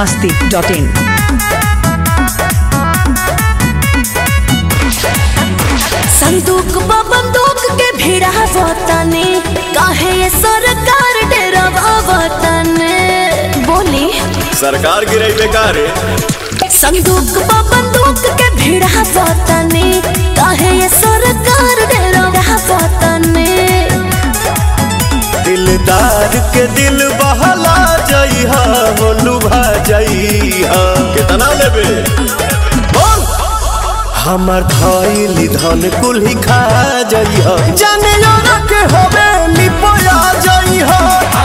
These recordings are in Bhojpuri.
masti.in. संदूक बा बंदूक के भिड़ा वतने काहे ये सरकार डेरावा वतने बोली सरकार गिरई बेकार संदूक बा बंदूक के भिड़ा वतने काहे ये सरकार डेरावा वतने दिलदार के दिल बहला जइहा हो लुभा जइहा कितना लेबे बोल हमर धइली धन कुल्ही खा जइहा जाने जाना के होबे लिपोया जइहा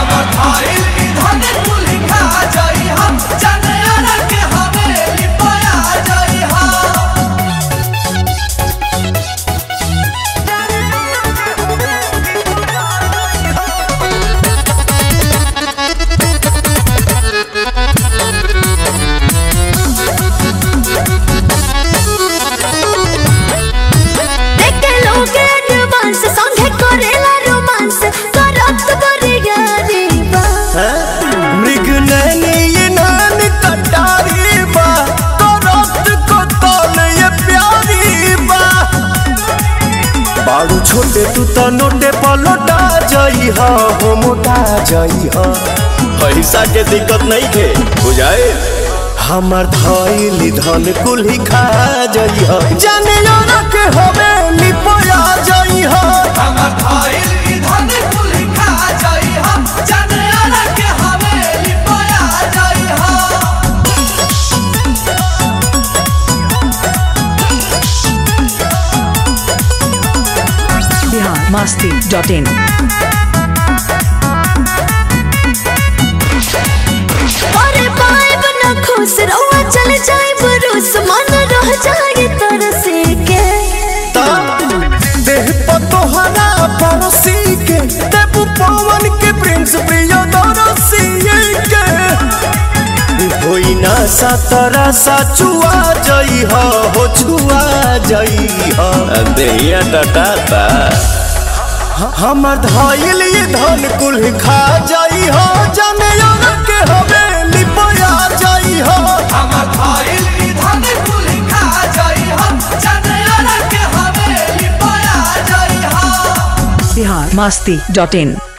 देखे लोग एडवांस संगे करेला रोमांस करत करिया रे बा मृग नैनी ये नैन कटारी बा करत को तल ये प्यारी बा बाड़ू छोटे तू तो नोटे पलोटा जई हा हो मोटा जई हा पैसा के दिक्कत नहीं थे बुझाए हमर धइली धन कुल्ही खा जई हा जाने जाना के होबे लिपोया जई हा Bihar masti.in. अरे पाइब न खुश रहुआ चल जाए बरूस मन रह जाए तरसे के देह पर तोहरा पड़ोसी के देबू पवन के प्रिंस प्रिय दरसी के होई ना सतरा सचुआ जई हो हो छुआ जई हो देहिया टटाता हमर धइल ये धन कुल खा जाई हो जाने योना के हवे लिपोया जाई हो Bihar masti.in.